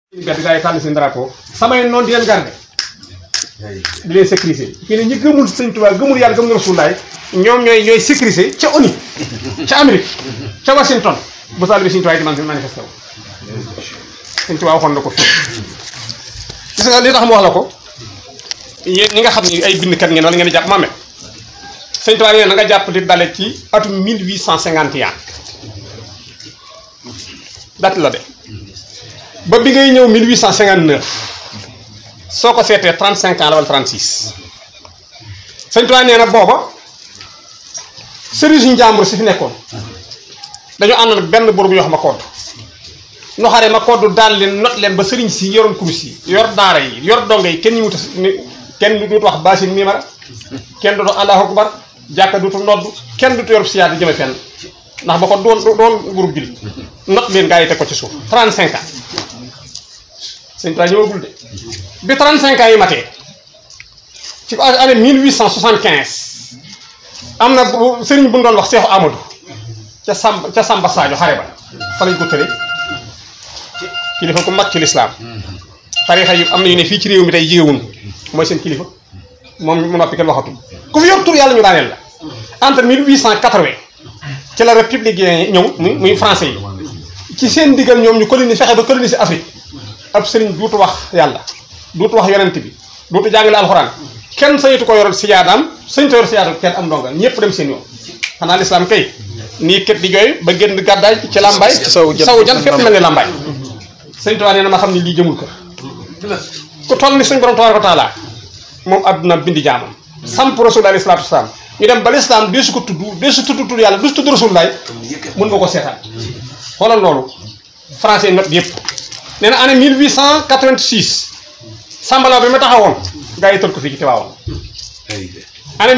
mbedd gaa yi tànn seen drapeau samay noonu di leen garde di leen sécuriser fii ne ñi gëmul sëñ Tuubaa gëmul yàlla gëmul Rasulullaay ñoom ñooy ñooy sécuriser ca ONU ca Amérique ca Washington bu saal bi sëñ Tuubaa di man manifesté wu sëñ Tuubaa waxoon na ko fii gis nga li tax mu wax la ko yéen ñi nga xam ni ay bindkat ngeen wala ngeen di jàpp Mamet sëñ Tuubaa nee na nga jàpp di dale ci atum 1851 date la de ba bi ngay ñëw 1859 soo ko seetee 35 ans la wala 36 sëñ Tuubaa nee na booba sëriñ njàmbur si fi nekkoon dañoo àndoon ak benn buur bu ñuy wax ma kodd nu xare ma kodd daan leen not leen ba sëriñ si yoroon kurus yi yor daara yi yor donge yi kenn ñu wuta kenn du wax baasin mimara kenn du doon allahu akbar jàkka dutu nodd kenn dutu yor siyaat di jëme fenn ndax ba ko doon doon groupe jullit not leen gaa yi teg ko ci suuf 35 ans sëñ Tuubaa ñëwagul de bi 35 ans yi matee ci année 1875 am na bu sëriñ bu ñu doon wax Seexu Amadou ca Samba ca Samba Sadio xare ba fa lañ ko tëre kilifa ku mag ci lislaam tarixa yi am na yu ne fii ci réew mi tey jigéewun mooy seen kilifa moom mu noppi kenn waxatu ku fi yor tur yàlla ñu daaneel la entre 1880 ci la républicain ñëw muy muy français yi ci seen diggal ñoom ñu coloniser fexe ba coloniser Afrique ab sëriñ duutu wax yàlla duutu wax yonent bi duutu jàngale alxuraan kenn sañatu ko yoral siyaadaam sañu ko yor siyaadaam kenn am ndonga ñëpp dem seen yoon xanaa lislaam kay nii kët di jooy ba génn gàddaay ci làmbaay saw jan fépp mel ni làmbaay sëñ Tuubaa nee na ma xam ni lii jëmul kër ku toll ni suñ borom tabaaraka wa taala moom àdduna bindi jaamam samp rasul alayhi salaatu wasalaam ñu dem ba lislaam dee su ko tudd dee su tudd tudd yàlla du su tudd rasulullaay mën nga ko seetaan xoolal loolu français not yëpp nee na année 1886 sambalaw bi ma taxawoon gaa yi tër ko fii ci Tiwaawan année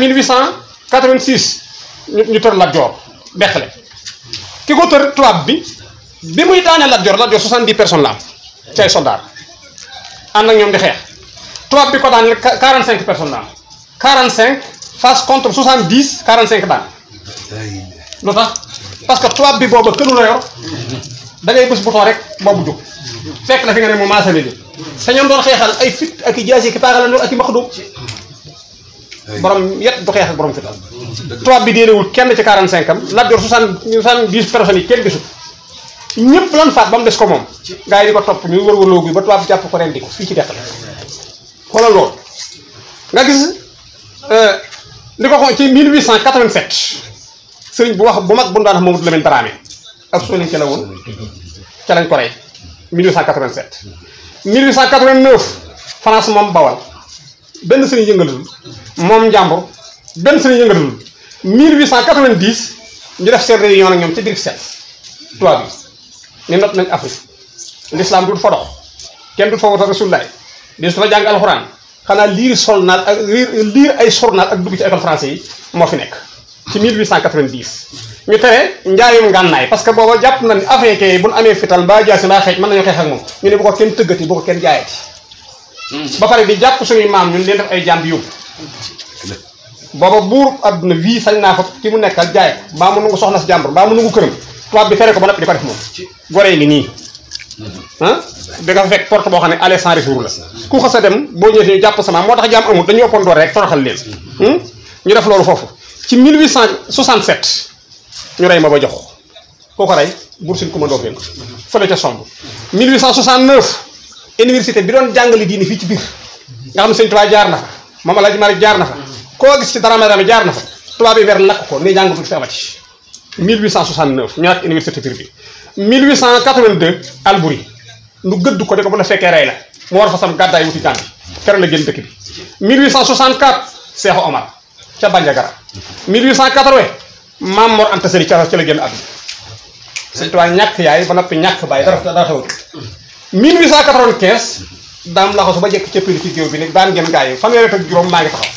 1886 ñu ñu tër Lat Joor Dexle ki ko tër tubaab bi bi muy daanee Lat Joor Lat Joor 70 personnes la am ci ay soldats ànd ak ñoom di xeex tubaab bi ko daaneel 45 personnes la am 45 face contre 70 45 daan lu tax parce que tubaab bi booba kënu la yor da ngay bës bouton rek boobu jóg fekk la fi nga ne mu maasale li sa ñoom doon xeexal ay fit ak i jaasi ki paagalandoor ak i maxdum borom yet du xeex ak borom fital tubaab bi déelewul kenn ci 45 am Lat Joor 70 70 personnes yi kenn gisul ñëpp lan faat ba mu des ko moom gars yi di ko topp ñu wër wërloo gi ba tubaab bi jàpp ko ren di ko fii ci deqal xoolal loolu nga gis li ko xool ci 1887 sëriñ bu wax bu mag bu ñu daan wax Mamadou Lamine Dramé ak soo ca la woon ca lañ ko rey 1887 1889 France moom bawal benn sëriñ yëngalatul moom njàmbur benn sëriñ yëngalatul 1890 ñu def seen réunion ak ñoom ci Bruxelles tubaab bi ne not nañ Afrique l'islam du fa dox kenn du fa wata rasulullaay di su fa jàng alxuraan xanaa liir solnaal ak liir ay sornaal ak dugg ci école français yi moo fi nekk ci 1890 ñu tere njaayum ngànnaay parce que booba jàpp na ni africain yi bu ñu amee fital mbaa jaasi mbaa xeej mën nañoo xeex ak moom ñu ne bu ko kenn tëggati bu ko kenn jaayati ba pare di jàpp suñuy maam ñun leen def ay jaam bi yóbbu booba buur adduna wii sañ naa fa ki mu nekkal jaay ko mbaa mu nungu soxna si jàmbur mbaa mu nungu këram tubaab bi tere ko ba noppi di ko def moom goree ngi nii ah da nga fa fekk porte boo xam ne aller sans retour la ku xas a dem boo ñëwee ñu jàpp sama moo tax jaam amul dañu ëppoon doole rek toroxal leen ñu def loolu foofu ci 1867 ñu rey ma ba jox koo ko rey Boursin Coumba Ndoffène fële ca somb 1869 université bi doon jàngale diine fii ci biir nga xam ne sëñ Tuubaa jaar na fa moom Alaaji Maalik jaar na fa koo gis ci dara dara jaar na fa tubaab bi weer lakk ko ni jàngatul fi amati 1869 ñu nekk université biir bi 1882 Albury nu gëdd ko de ko bu la fekkee rey la mu war fa sam gàddaay wuti Gàmbi keroog la génn dëkk bi 1864 Seexu Omar ca Bandiagara 1880 Maam Mor Anta Sali ca ca la génn àdduna Sëñ Tuubaa ñàkk yaay ba noppi ñàkk baay dara dara xewatu 1895 daam laxasu ba jekk ca pili ci géew bi ne daan ngeen gaa yi fanweeri ak juróom maa ngi taxaw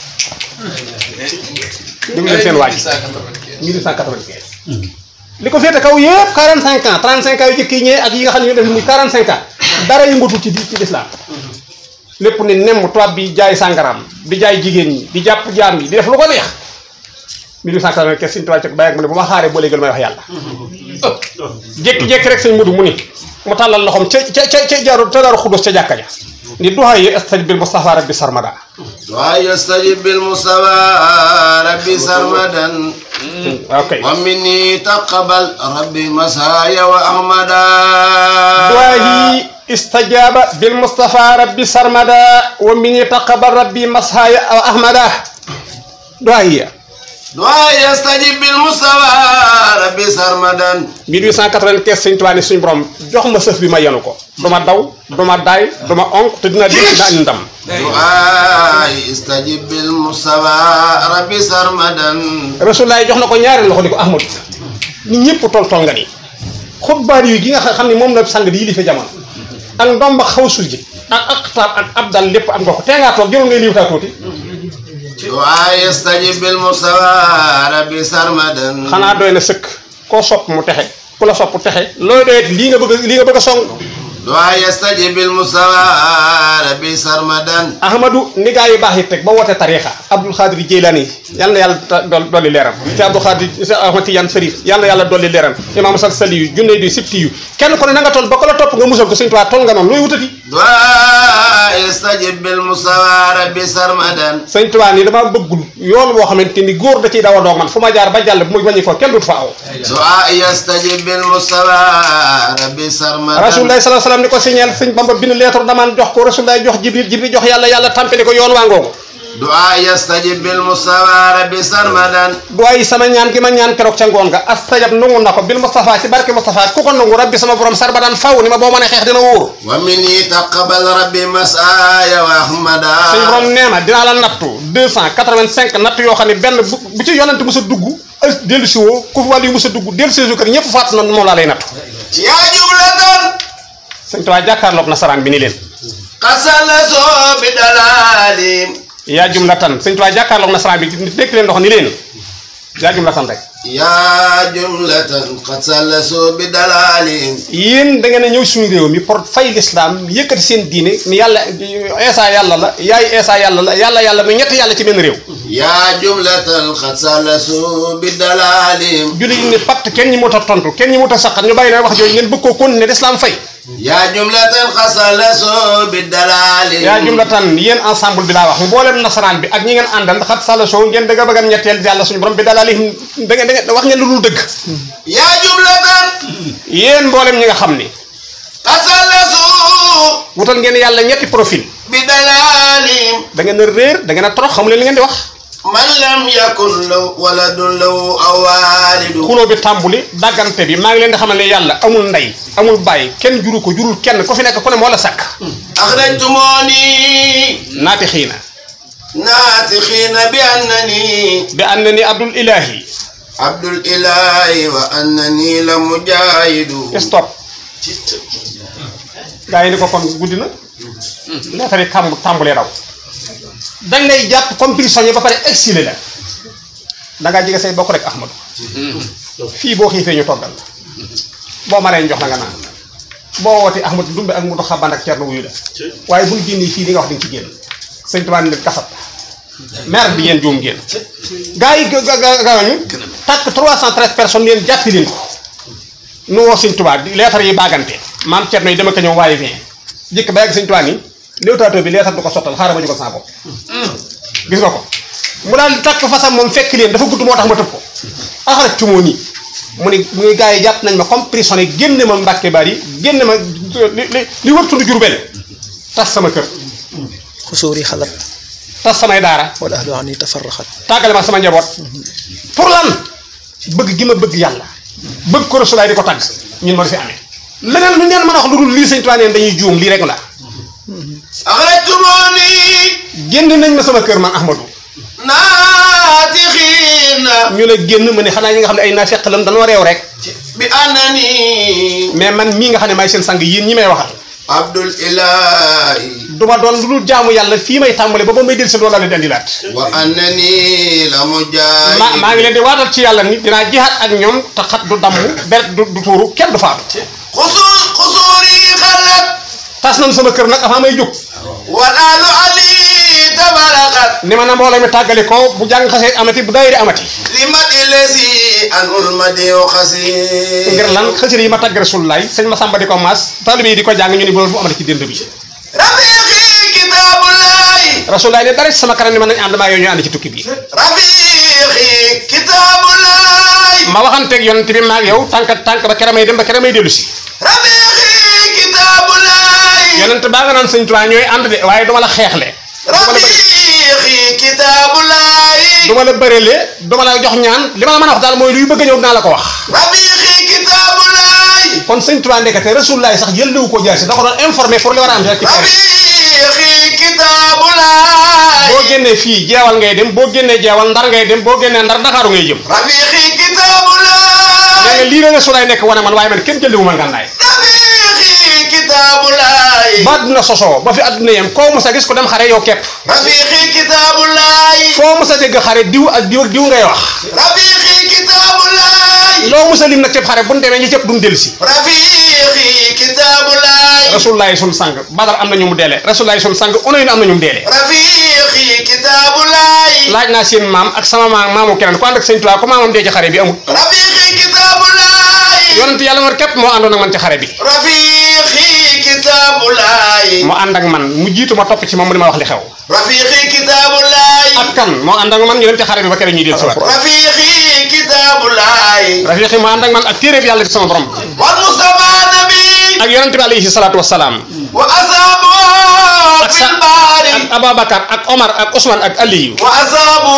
déglu leen seen waaj 1895 li ko féete kaw yëpp 45 ans 35 ans yu jëkk yi ñëwee ak yi nga xam ne ñu def muy 45 ans dara yëngatu ci ci lislaam lépp ne nemm tubaab bi jaay sàngaraam di jaay jigéen ñi di jàpp jaam yi di def lu ko neex 1895 Sëñ Tuubaa ci bàyyi ak mu ne bu ma xaaree boo léegi may wax yàlla jékki-jékki rek sëñ Mudu mu ni mu tàllal loxoom ca ca ca ca jaaru ca daaru xudus ca jàkka ja ni duhaa yi astaj bil Mustafa rabbi sarmada ويستجب بالمصطفى ربي سرمدا ok ومني تقبل ربي مسايا وأحمدا duhaa yi istajaaba bil Mustafa rabbi sarmada wa mini taqabal rabbi mashaya aw ahmada duhaa yi ويستجب بالمصطفى ربي سرمدا 1895 sëñ Tuubaa ne suñu borom jox ma sëf bi ma yenu ko du ma daw du ma daay du ma onk te dina dégg daa indi ndam دعاء استجب بالمصطفى ربي سرمدا Rasulullaay jox na ko ñaari loxo ni ko Ahmadu ni ñëpp tol tol nga ni xutbaar yi gi nga xam ne moom la sang di yilife jamono ak ndomba xaw sul ji ak aqtaab ak abdal lépp am nga ko tee ngaa toog jëloon ngay liiwtaa tuuti دعاء استجب بالمصطفى ربي سرمدا xanaa doy na sëkk koo sopp mu texe ku la sopp texe looy doyet lii nga bëgg lii nga bëgg a song دعاء يستجب بالمصطفى ربي سرمدا ahmadu ni gaa yu baax yi teg ba woote tariixa abdul xaadir jeylaani yal na yàlla ta- dol- dolli leeram ci abdul xaadir si ahmad tijaan sërif yal na yàlla dolli leeram imaam sal sali yu junne di sibti yu kenn ku ne na nga toll ba ko la topp nga musal ko sëñ Tuubaa toll nga noonu looy wutati دعاء يستجب بالمصطفى ربي سرمدا sëñ Tuubaa ni damaa bëggul yoon boo xamante ni góor da ciy daw a doog man fu ma jaar ba jàll bu ma bañi ko kenn dut fa aw دعاء يستجب بالمصطفى ربي سرمدا rasulullah sallallahu alayhi wasallam ni ko signal sëñ Bamba bind lettre damaan jox ko rasulullah jox jibril jibril jox yàlla yàlla tàmpali ko yoon waa ngoogu دعاء يستجب بالمصطفى ربي سرمدا du ay sama ñaan gi ma ñaan keroog ca ngoon nga astajab nangu na ko bil Moustapha ci barke Moustapha ku ko nangu rabbi sama borom sarbadan faw ni ma boo mën a xeex dina wóor ومني تقبل ربي مسايا وأحمدا suñ borom nee na dinaa la nattu 285 natt yoo xam ne benn bu bu ci yonent mos a dugg ës dellu si woo ku fi wàllu yu mos a dugg dellu si su kër ñëpp faatu na moom laa lay nattu يا جملة sëñ Tuubaa jàkkaarloog nasaraan bi ni leen قد سلسوا بدلال yaa jumlatan sëñ Tuubaa jàkkaarloog nasaraan bi dégg leen ndox ni leen yaa jumlatan rek يا جملة قد سلسوا بدلال yéen da ngeen a ñëw suñu réew mi pour fay lislaam yëkkati seen diine ni yàlla eesa yàlla la yaay eesa yàlla la yàlla yàlla muy ñetti yàlla ci benn réew يا جملة قد سلسوا بدلال julli yi ne patt kenn ñi mut a tontu kenn ñi mut a saqat ñu bàyyi na wax jooju ngeen bëgg koo continuer lislaam fay يا جملة قد سلسوا بدلال yaa jumlatan yéen ensemble bi laa wax mboolem nasaraan bi ak ñi ngeen àndal xat sala sow ngeen dëgg bëgg a ñetteel yàlla suñu borom bi dalaalihim da ngeen da ngeen wax ngeen lu dul dëgg يا جملة yéen mboolem ñi nga xam ni قد سلسوا wutal ngeen yàlla ñetti profil بدلال da ngeen a réer da ngeen a torox xamu leen li ngeen di wax من لم يكن له ولد له أو والد xuloo bi tàmbuli daggante bi maa ngi leen di xamal ne yàlla amul ndey amul bàyyi kenn juru ko jurul kenn ku fi nekk ku ne moo la sàkk أخرجتموني naati xiina ناطقين بأنني bi ànd na ni abdul ilahi عبد الإله وأنني لمجاهد stop gaa yi ni ko kon guddi na lettre yi kàmb tàmbulee daw dañ lay jàpp comme prisonnier ba pare exilé la da ngaa jege say bokk rek Ahmadu fii boo xiifee ñu toggal la boo maree jox la nga naan boo wootee Ahmadu Dumbe ak Mudu Xaban ak Cerno wuyu la waaye buñ génnee fii li nga wax di nga ci génn sëñ Tuubaa ne leen kasat maire bi yéen juum génn gaa yi ga ga gaañu takk 313 personnes leen jàppi leen ko nu woo sëñ Tuubaa di leetar yi baagante maam Cerno yi dama ko ñëw waaye bien jëkk ba yàgg sëñ Tuubaa ni léewtaatoo bi leetar du ko sottal xaaral ma jógal sama bopp gis nga ko mu daal di takk fasam moom fekk leen dafa gudd moo tax ma tëb ko axarat ci moo nii mu ni muy gars yi jàpp nañ ma comme prisonnier génne ma Mbàkke Bari génne ma li li li wër tund Jurbel tas sama kër xusuuri xalat tas samay daara wal ahlu ani tafarraxat tàggale ma sama njaboot pour lan bëgg gi ma bëgg yàlla bëgg ko Rasulaay di ko tàgg ñun ma di fi amee leneen lu ngeen mën a wax lu dul lii sëñ Tuubaa neen dañuy juum lii rek la أخرجتموني génn nañ ma sama kër man Ahmadou ناطقين ñu ne génn ma ne xanaa ñi nga xam ne ay naafeq lan dañoo réew rek بأنني mais man mii nga xam ne maay seen sang yéen ñi may waxal عبد الإله du ma doon lu dul jaamu yàlla fii may tàmbale ba ba may del si loolu la leen di andilaat وأنني لمجاهد ma maa ngi leen di waatal ci yàlla ni dinaa jihaat ak ñoom te xat du damm beret du du tuuru kenn du faatu خصوص خصوري خلت tas nañ sama kër nag avant may jóg والآل علي تبرقت ni ma na mbooloo mi tàggali ko bu jàng xasee amati bu daayiri amati لمد الذي أن المدي خسير ngir lan xasida yi ma tàgg rasulullaay sëñ ma sàmba di ko maas taalibe yi di ko jàng ñu ni bu loolu bu amati ci dënd bi رفيقي كتاب الله rasulullaay ne dara ci sama kanam ni mën nañ ànd maa yow ñu ànd ci tukki bi رفيقي كتاب الله ma waxanteeg yonent bi maag yow tànk tànk ba kere may dem ba kere may dellu si رفيقي كتاب الله yonent baa nga naan sëñ Tuubaa ñooy ànd de waaye duma la xeexle رفيقي كتاب الله duma la bërele duma la jox ñaan li ma la mën a wax daal mooy luy bëgg a ñëw dinaa la ko wax رفيقي كتاب الله kon sëñ Tuubaa ndekete rasulullaay sax yëllewu ko jaasi da ko doon informé pour li war a am rek ci xeex رفيقي كتاب الله boo génnee fii jeewal ngay dem boo génnee jeewal ndar ngay dem boo génnee ndar ndakaaru ngay jëm رفيقي كتاب الله nee nga lii la rasulullaay nekk wane man waaye man kenn jëllewu ma ngànnaay رفيقي كتاب الله ba àdduna sosoo ba fi àdduna yem koo mos a gis ko dem xare yow kepp رفيقي كتاب الله foo mos a dégg xare diw ak diw ak diw ngay wax رفيقي كتاب الله loo mos a lim nag cëpp xare bu ñu demee ñi cëpp duñ dellu si رفيقي كتاب الله rasulullaay sun sang badar am na ñu mu deele rasulullaay sun sang onoyin am na ñu mu deele رفيقي كتاب الله laaj naa seen maam ak sama maam maamu keneen ku ànd ak sëñ Tuubaa ko maamam dee ci xare bi amul رفيقي كتاب الله yonent yàlla man képp moo àndoon ak man ci xare bi رفيقي كتاب الله moo ànd ak man mu jiitu ma topp ci moom mu di ma wax li xew رفيقي كتاب الله ak kan moo ànd ak man ñu dem ci xare bi ba kere ñuy del si waat رفيقي كتاب الله rafiqi moo ànd ak man ak téere bi yàlla di sama borom والمصطفى نبي ak yonent bi alayhi salaatu wasalaam وأصحابه ak في sa البحر ak Ababacar ak Omar ak Ousmane ak Aliyu وأصحابه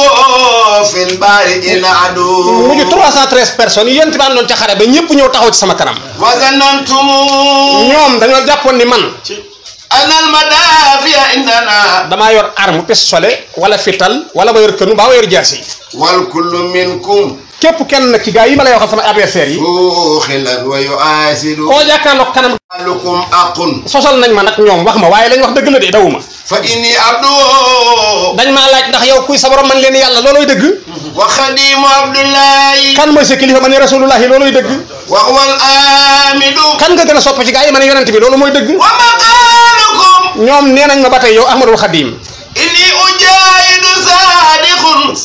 في البحر إن عدو mu ngi 313 personnes yi yonent bi àndoon ca xare ba ñëpp ñëw taxaw ci sama kanam وظننتم ñoom dañoo jàppoon ni man أن المدافع عندنا damaa yor arme pistolet wala fital wala ma yor kënu baa ma yor jaasi والكل منكم képp kenn nag ci gaa yi ma lay waxal sama adversaire yi بوخلا ويؤاسد koo jàkkaarloog kanam لكم أق sosal nañ ma nag ñoom wax ma waaye lañ wax dëgg la de dawuma فإني عبد dañ maa laaj ndax yow kuy sa borom man leen yàlla looloy dëgg وخديم عبد الله kan mooy sa kilifa man ne rasulullahi looloy dëgg وهو الآمد kan nga gën a sopp ci gaa yi ma ne yonent bi loolu mooy dëgg ومقالكم ñoom nee nañ ma ba tey yow ahmadul xadim إني أجاهد صادق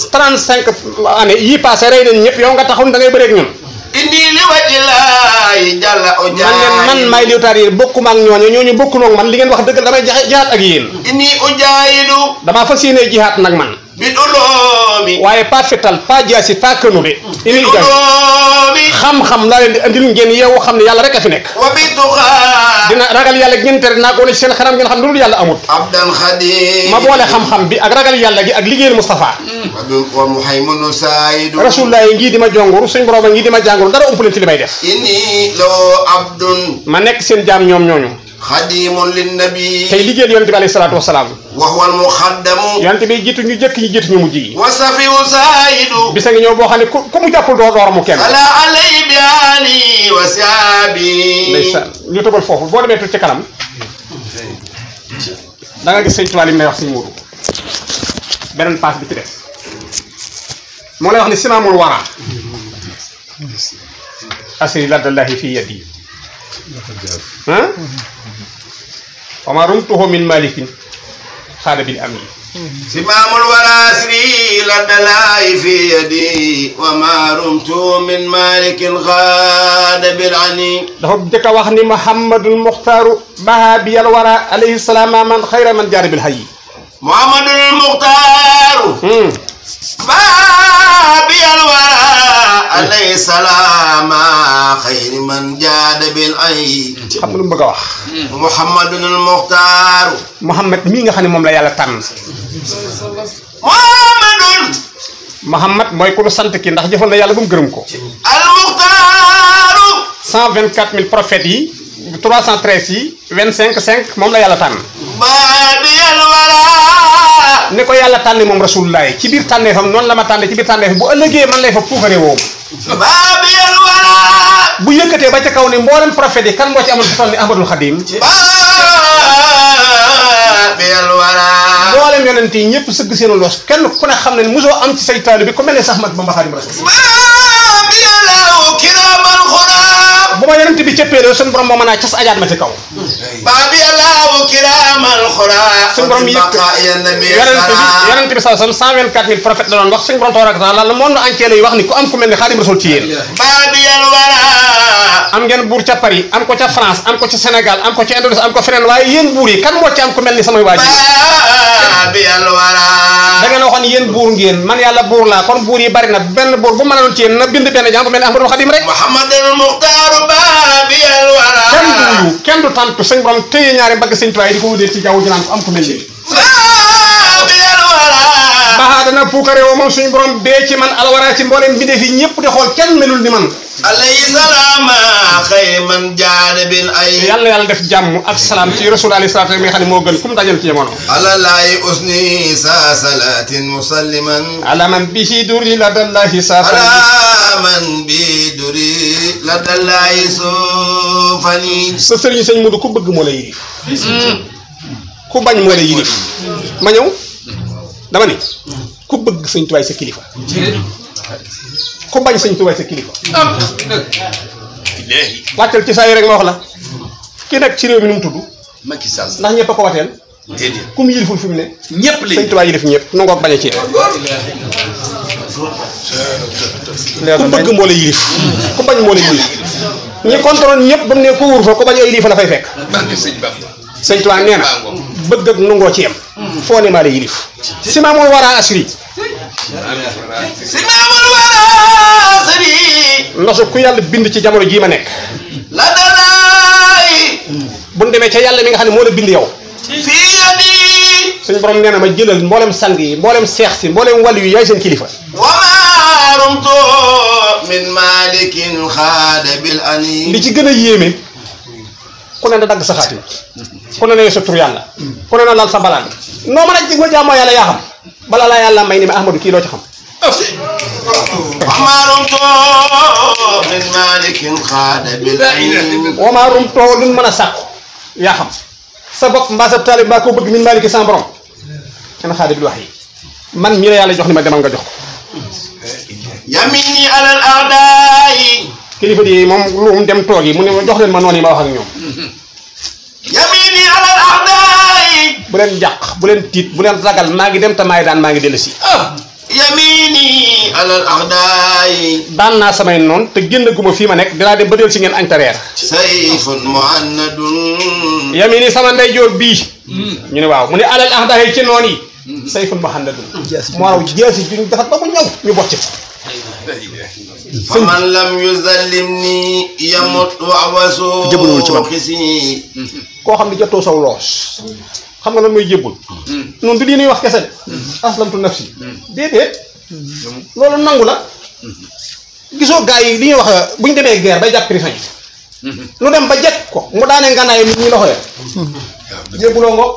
35 année yii passé rey nañ ñëpp yow nga taxaw da ngay bëreeg ñun إني لوجه الله جل man leen man أجاهد maay liwtaar yi bokkuma ak ñooñu ñooñu bokkuñu ak man li ngeen wax dëgg la damay jaxe jihaat ak yéen إني أجاهد damaa fas yéenee jihaat nag man بالعلوم waaye pas fital pas jaasi pas kënu de ini jaay بالعلوم xam-xam laa leen di andil ngeen yeewu xam ne yàlla rek a fi nekk وبالتقى dina ragal yàlla ngeen tere naa ko wala ci seen xaram ngeen xam ne loolu yàlla amut عبدا خديم ma boole xam-xam bi ak ragal yàlla gi ak liggéeyal Moustapha ومحيمن سعيد rasulullah yi ngii di ma jonguru suñ borom a ngii di ma jànguru dara ump leen ci li may def إني لو عبد ma nekk seen jaam ñoom ñooñu خديم للنبي tey liggéeyal yonent bi alayhi salaatu wasalaam وهو المخدم yonent bi jiitu ñu jëkk ñi jiitu ñu mujj yi وصفي سعيد bisa ngi ñëw boo xam ne ku ku mu jàppul doo door mu kenn على علي بآلي وسابي ndeysaan ñu tëbal foofu boo demee tuuti ci kanam da nga gis sëñ Tuubaa li mu lay wax sëñ Moodu beneen paas bi ci def moo lay wax ni simaamul wara asri laddallahi fi yadi ah wa ma rumtuhu min malikin xaada bil amin سمام الوراسري لدى الله في يدي وما رمت من مالك غاد بالعني dafa jëkk a wax ni muhammadul muxtaaru baha bi yal wara alayhi salaam man xayra man jaari bil hayyi محمد المختار بابي الورى عليه السلام خير من جاد بالعي xam nga lu mu bëgg a wax محمد المختار muhammad mii nga xam ne moom la yàlla tànn محمد muhammad mooy ku nu sant ki ndax jëfal na yàlla ba mu gërëm ko المختار 124000 prophètes yi 313 yi 25 5 moom la yàlla tànn بابي الورى ni ko yàlla tànne moom rasulullahi ci biir tànneefam noonu la ma tànne ci biir tànneefam bu ëllëgee man lay fa puukare woo بابي الورى bu yëkkatee ba ca kaw ni mboolem prophètes yi kan moo ci amoon fi toll ni ahmadul xadim بابي الورى mboolem yonent yi ñëpp sëgg seenu loos kenn ku ne xam ne mosoo am ci say taalibe bi ku mel ne sax mag ba mbaxaadim rasul بابي له كرام الخراب bu ma yonent bi cëppeeloo suñu borom moo mën a cas ajaat ma ci kaw بابي له كرام الخراب suñu borom yëg بقاء النبي yonent bi السلام yonent bi sallallahu alayhi wasallam 124000 prophètes la doon wax suñu borom tabaraka taala le monde entier lay wax ni ku am ku mel ni Xaadim Rasul ci yéen بابي الورى am ngeen buur ca Paris am ko ca France am ko ca Sénégal am ko ca Indonésie am ko feneen waaye yéen buur yi kan moo ci am ku mel ni samay waajur بابي الورى da ngeen waxoon yéen buur ngeen man yàlla buur laa kon buur yi bari na benn buur bu mën a doon ci yéen na bind benn jaam bu mel ni Ahmadou Khadim rek محمد المختار بابي الورى kenn du wuyu kenn du tàntu suñ borom téye ñaari mbagg sëñ tuwaay di ko wutee ci jaww ji naan ko am ku mel ni بابي الورى baxaa dana puukare woo moom suñu borom bee ci man alwara ci mbooleem bindee fi ñëpp di xool kenn melul ni man عليه سلام خير من جاد بالأي yàlla yàlla def jàmm ak salaam ci rasul alayhi salaatu mi nga xam ne moo gën ku mu dajal ci jamono على الله أسني سا صلاة مسلما ala man bihi duri la dallahi على saafan من بيدري لدى الله سوفني sa sëriñ sëñ Mudu ku bëgg moo la yirif ku bañ moo la yirif ma ñëw dama ni ku bëgg sëñ tuwaay sa kilifa ku bañ sëñ tuwaay sa kilifa wàccal ci saa yi rek ma wax la ki nekk ci réew mi nu mu tudd Macky Sall ndax ñëpp a ko wateel déedéet ku mu yiliful fi mu ne ñëpp sëñ lañ tuwaay yilif ñëpp nu ngoog bañ a ci yem ku bëgg moo la yilif ku bañ moo la yilif ñi contrôle ñëpp ba mu ne ku wur fa ku bañ ay yilif la fay fekk barke sëñ Bamba sëñ Tuubaa nee na bëgg ak nungoo ci yem foo ne maa la yilif si maa moom waraa asri سمام الوراثري nosu ku yàlla bind ci jamono jii ma nekk لدى الله bu ñu demee ca yàlla mi nga xam ne moo la bind yow في يدي suñu borom nee na ma jëlal mboolem sang yi mboolem seex si mboolem wàllu yi yaay seen kilifa وما رمت من مالك خاد بالأنين li ci gën a yéeme ku ne na dagg sa xaatim ku ne na sa tur yàlla ku ne na lal sa balaan noo mën a jig ma jaamoo yàlla yaa xam bala laa yàlla may ni ma Ahmadou kii loo ci xam وما رمت من مالك خاد بالأنين wamaa rum too luñ mën a sàkku yaa xam sa bopp mbaa sa taalib mbaa koo bëgg min maaliki sans borom kenn xaadi bi wax yi man ñi la yàlla jox ni ma demal nga jox ko يميني على الأعداء kilifa di moom lu mu dem toog yi mu ne ma jox leen ma noonu yi ma wax ak ñoom يميني على الأعداء bu leen jàq bu leen tiit bu leen ragal maa ngi dem te maay daan maa ngi dellu si يميني على الأعداء daan naa samay noonu te génn guma fii ma nekk dinaa dem ba dellu si ngeen añ te reer سيف مهند yami ni sama ndeyjoor bii ñu ne waaw mu ne alal ah daxee ci noon yi sayfun muhammadun moo raw jeesi juñ defat ba mu ñëw ñu bocc ko فمن لم يظلمني يمت وعوسو Jëbalul ci man. خسي koo xam ne jotoo saw loos xam nga lan mooy jébbul noonu du lii nuy wax kese de aslamtu nafsi déedéet loolu nangu la gisoo gars yi li ñuy wax bu ñu demee guerre bay jàpp prison yi lu dem ba jekk ko mu daanee ngànnaay nit ñi loxo ya jébbuloo ngo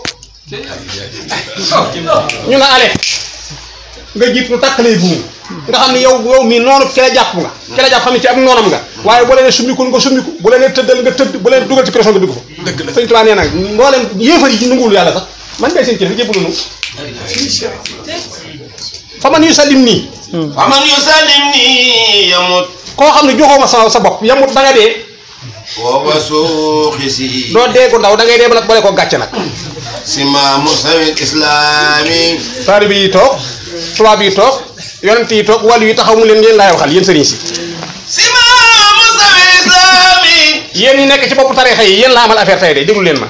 ñu ne ale nga jiit lu tàkkalee buum nga xam ne yow yow mii noonu ki la jàpp nga ki la jàpp xam ne ci am noonam nga waaye bu leen summikul nga summiku bu leen tëddal nga tëdd bu leen dugal ci pression nga dugg fa dëgg la sëñ Tuubaa nee na mboolem yéefar yi nanguwul yàlla sax man ngay seen kilifa jébbalu nu fa man yu salim nii فمن يسلمني يمت koo xam ne joxoo ma sa sa bopp yamut da nga dee ووسو خسي doo dee ko ndaw da ngay dee ba nag boole ko gàcce nag سمام سوي الإسلامي taalibe yi toog tubaab yi toog yonent yi toog wàllu yi taxaw mu leen yéen laay waxal yéen sëriñ si سمام سوي الإسلامي yéen ñi nekk ci bopp tarixa yi yéen la amal affaire tey de déglu leen ma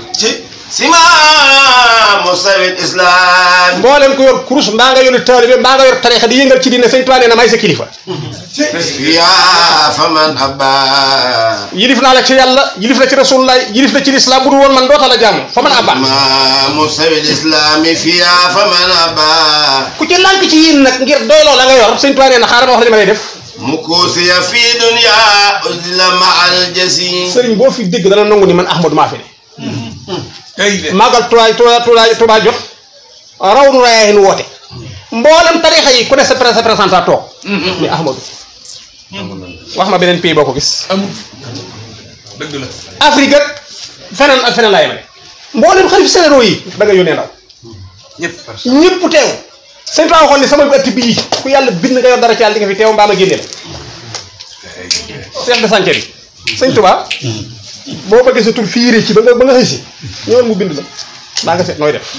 سمام سوي الإسلام mboolem ko yor kurus mbaa nga yor taalibe mbaa nga yor tarixa di yëngal ci diine sëñ Tuubaa nee na may sa kilifa يا فمن أبى yilif naa la ci yàlla yilif la ci rasulullah yilif la ci lislaam bu dul woon man doota la jaamu fa man abba سمام سوي الإسلام فيها فمن أبى ku ci lànk ci yéen nag ngir doyloo la nga yor sëñ Tuubaa nee na xaaral ma wax la li ma lay def مكوسي في دنيا أزل مع الجسيم sëriñ boo fi dégg dana nangu ni man Ahmadou maa fi ne ay de màggal Tuubaa Tuubaa Tuubaa Tuubaa jot raw nu rayaayin woote mboolem tarixa yi ku ne sa sa représentant toog ni Ahmadou wax ma beneen pays boo ko gis amul dëgg la Afrique ak feneen ak feneen laa yemale mboolem xalif généraux yi da nga yónnee ndaw ñëpp ñëpp teew sëñ Tuubaa waxoon ni sama ëtt bii ku yàlla bind nga yor dara ci yàlla di nga fi teew mbaa ma génne la chef de chantier bi sëñ Tuubaa boo bëggee sa tur fiiree ci ba nga ba nga xëy si ñëwal mu bind la daa nga seet nooy def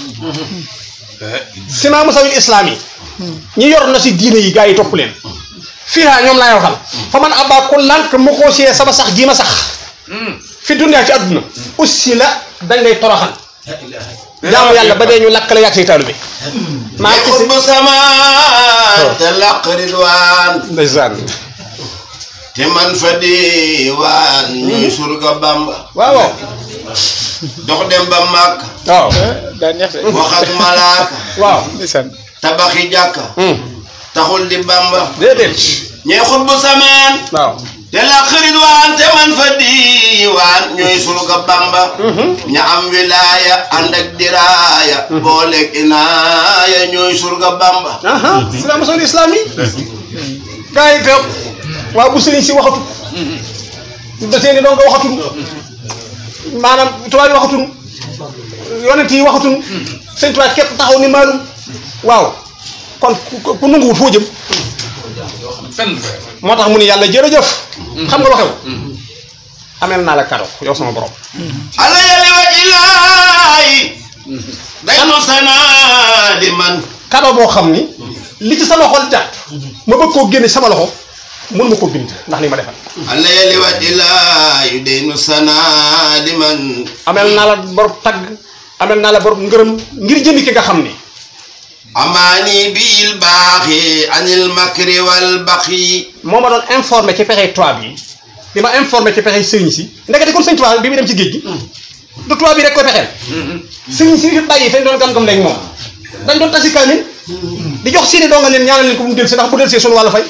simaa musawil islaam yi ñi yor na si diine yi gaa yi topp leen fii haa ñoom laay waxal fa man abaa ko lànk mu ko see sama sax gii ma sax fi dunyaa ci àdduna aussi la dañ lay toroxal jaamu yàlla ba dee ñu lakk la yàgg say taalu bi maa ne ci si xutbu sama te laq ridwaan ndeysaan te man fa diwaan ñuy surga bamba waaw waaw dox dem ba màkk waaw daa neex de wax ak malaaka waaw ndeysaan tabaxi jàkka Hmm. taxul di bamba déedéet ñee xutbu samaan waaw te laq ridwaan te man fa diwaan ñooy surga bamba ña am wilaaya ànd ak diraaya booleeg inaaya ñooy surga bamba aha simaa musawil islaam yi gaa yi toog waaw bu sëriñ si waxatu da seeni doon nga waxatun maanaam tubaab yi waxatun yonent yi waxatun sëñ tubaab képp taxaw ni maalum waaw kon ku ku nanguwut foo jëm fenn moo tax mu ni yàlla jërëjëf xam nga lu xew amel naa la kado yow sama borom ala yali wa ilaahi daynu sanaa di man kado boo xam ni li ci sama xol jàpp ma bëgg koo génne sama loxo mun ma koo bind ndax li ma defal ala yali wa ilaahi daynu sanaa di man amel naa la borom tagg amel naa la borom ngërëm ngir jëmi ki nga xam ni amaani bil baaxi anil makri wal baxi moo ma doon informé ci pexey tubaab yi di ma informé ci pexey sëriñ si ndekete kon sëñ tubaab bi muy dem ci géej gi du tubaab yi rek koy pexeel sëriñ si fi bàyyi fañ doon gam-gam léegi moom dañ doon tasi kaamil di jox seeni doonga leen ñaanal leen ko mu del si ndax bu del see sunu wàllu fay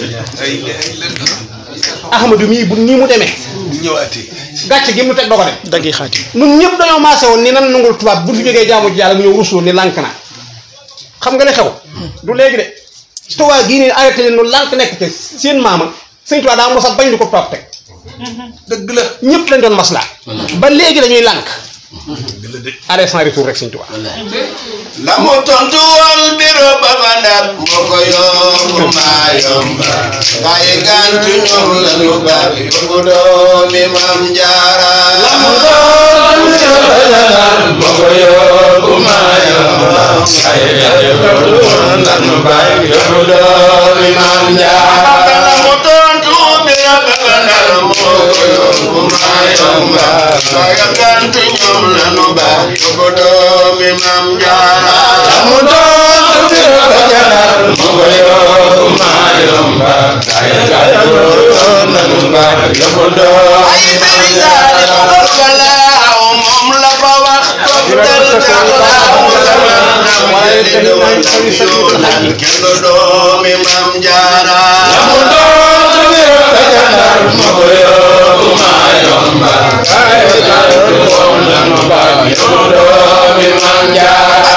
ahmadu mii bu nii mu demee ñëwaatee gàcce gi mu teg doo ko dem daggi xaati ñun ñëpp dañoo maase woon ni nan nangul tubaab bu fi jógee jaamu ji yàlla mu ñëw rusloo ni lànk naa xam nga li xew du léegi de tubaab gii nii arrêté leen nu lànk nekk te seen maama sëñ tubaab daa mos a bañ di ko tubaab teg dëgg la ñëpp lañ doon maslaa ba léegi dañuy lànk allez sans retour rek sëñ tubaab la mu tontu woon biro ba ba ndar moo ko yóbbu maa yomba waaye gàntu ñoom la ñu baax yóbbu doomi maam jaara la mu tontu biro ba ba ndar moo ko yóbbu maa yomba waaye gàntu ñoom la ñu baax yóbbu doomi maam jaara la mu tontu biro ba ba ndar moo ko yóbbu maa yomba waaye gàntu ñoom la ñu baax yóbbu doomi maam jaara mu doon biro ba janar mu ko yóbbu maa yomba ay gàllankoor nanu baax yóbbu doom ay sëriñ saali ma ko balaaw moom la fa wax toftal taxlaaw sama nam jëli doon nam yoonal kenn doomi maam jaara mu doon biro ba janar mu ko yóbbu maa yomba ay gàllankoor nanu baax yóbbu doomi maam jaara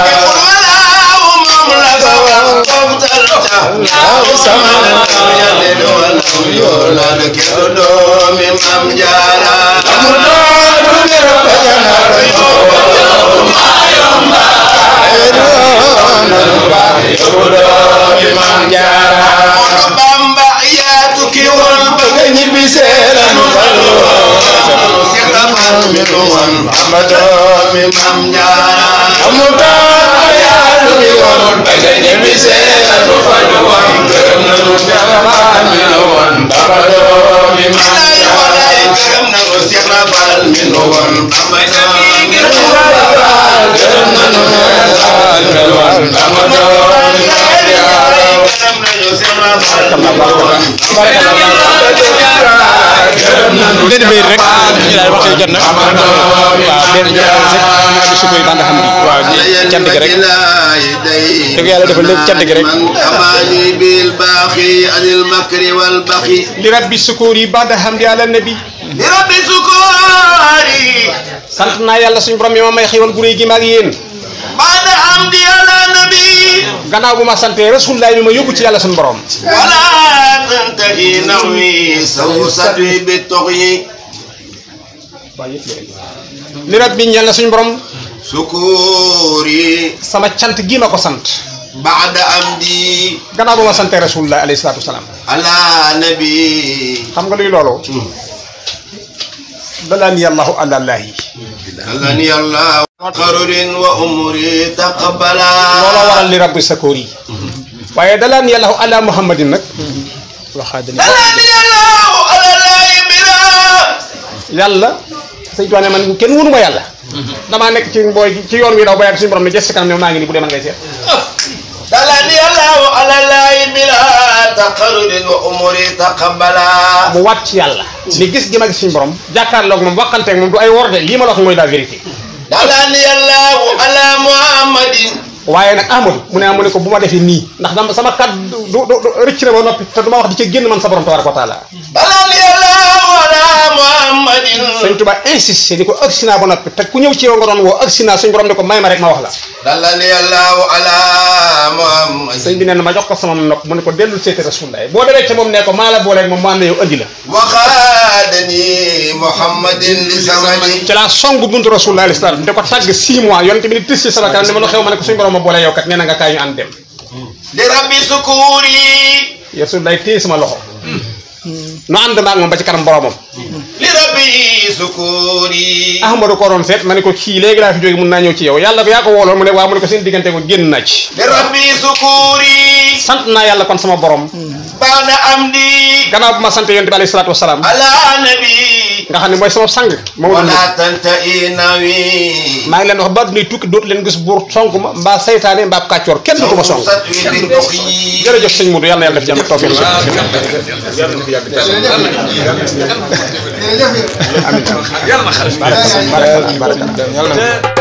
doomi maam jaara mu doon biro ba janar doomi maam jaara Moodu Bamba yaa tukki woon ba nga ñibbi seeranu balu Seex Rafal mi nu woon Bamba doomi maam jaara mu doon yaa tukki woon ba nga ñibbi seeranu balu gërëm nanu Seex Rafal mi nu woon Bamba doomi maam jaara gërëm nanu Seex Rafal mi nu woon Bamba doomi maam jaara gërëm nanu Seex Rafal mi nu woon Bamba doomi maam jaara gërëm nañu Seex Rafal mi nu woon benn bayit rek ñu daal waxtu jot na waaw benn jàppal rek di sukoy bànd xam bi waaw di cant gi rek dëgg yàlla defal lépp cant gi rek amaani bil baaxi anil makri wal baxi li rabbi sukuur yi baada hamdi ala nabi li rabbi sukoori sant naa yàlla suñu borom yi ma may xéwal gu réy gi ma ak yéen baada hamdi ala nabi gannaaw bu ma santee rasulullaay bi ma yóbbu ci yàlla suñu borom wala tantahi nawi saw satwi bi toxyi li rabbi ñeel na suñu borom sukoori sama cant gi ma ko sant baada amdi gannaaw bu ma santee rasulullaay alayhi salaatu wasalaam ala nabi xam nga luy loolu dalaani yàllahu àlallaahi alani allah qarurin wa umri taqabala looloo waral li rabbi sakoor yi waaye dalaan yàlla ala muhammadin nag waxaadani dalani yallahu alalaayi bila yàlla sëñ Tuubaa ne man kenn wunu ma yàlla damaa nekk ci mbooy ci yoon wi daw ba yàgg suñu borom ne jës si kanam ne maa ngi nii bu dee man ngay seet dalani yallahu alalaayi bila taqarurin wa umri taqabala mu waat ci yàlla ni gis gi ma gis suñu borom jàkkaarloog moom waxanteeg moom du ay wor de lii ma la wax mooy la vérité dalani yallahu ala muhammadin waaye nag Ahmadu mu ne ah mu ne ko bu ma defee nii ndax dama sama kàddu du du du rëcc na ba noppi te du ma wax di ca génn man sa borom tabaraka wa taala dalani yallahu ala muhammadin sëñ Tuubaa insisté ni ko agsi naa ba noppi te ku ñëw ci yow nga doon woo agsi naa suñu borom ne ko may ma rek ma wax la dalani yallahu ala muhammadin sëñ bi nee na ma jox ko sama nopp mu ne ko dellul seeti rasulullah boo demee ca moom ne ko maa la booleeg moom maa la yow andi la waxaadani muhammadin li samani ci laa song buntu rasulullah alayhi salaam da ko tàgg 6 mois yonte bi ni tis ci sama kanam ne ma lu xew ma ne ko suñu borom ma boole yow kat nee na nga kaay ñu ànd dem li rabbi sukuri rasulullah téye sama loxo nu ànd maag moom ba ci kanam boromam li rabbi sukuri ahmadu ko doon seet ma ne ko kii léegi laa fi jóge mun naa ñëw ci yow yàlla yaa ko wooloon mu ne waaw mu ne ko seen diggante ko génn naa ci li rabbi sukuri sant naa yàlla kon sama borom baada amdi gannaaw bu ma sant yonte bi alayhi salaatu wasalaam ala nabi nga xam ne mooy sama sang ma wut wala tanta inawi maa ngi leen wax ba dunay tukki dootu leen gis buur sonk ma mbaa saytaane mbaa kàccoor kenn du ko ma song sat wi bi tuxi jërëjëf sëñ Modou yàlla na yàlla def jàmm ak tawfiq yàlla na xarit baraka baraka